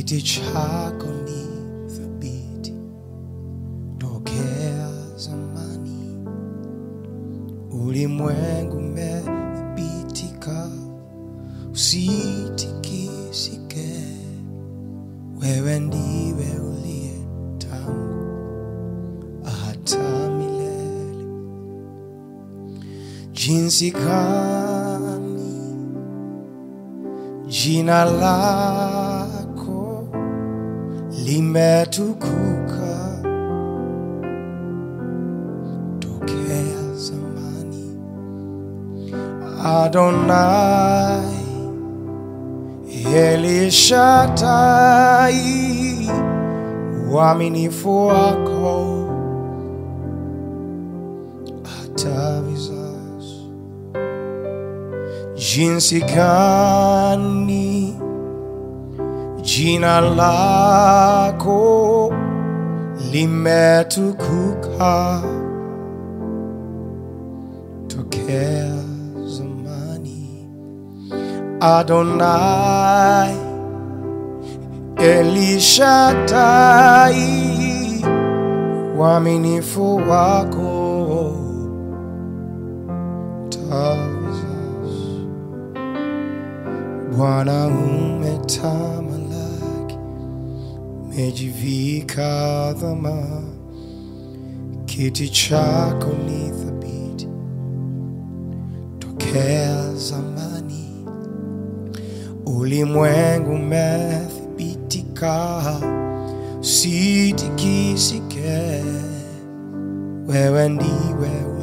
kiti chako ni thabiti tokea zamani, ulimwengu umethibitika, usitikisike. Wewe ndiwe uliye tangu hata milele. Jinsi gani jina lako limetukuka tokea zamani. Adonai Elishadai, uaminifu wako hata vizazi. Jinsi gani jina lako limetukuka tokea zamani. Adonai Elishadai, uaminifu wako tavizazi. Bwana umetamalaki, umejivika dhama, kiti chako ni thabiti tokea zamani, ulimwengu umethibitika, usitikisike. Wewe ndiwe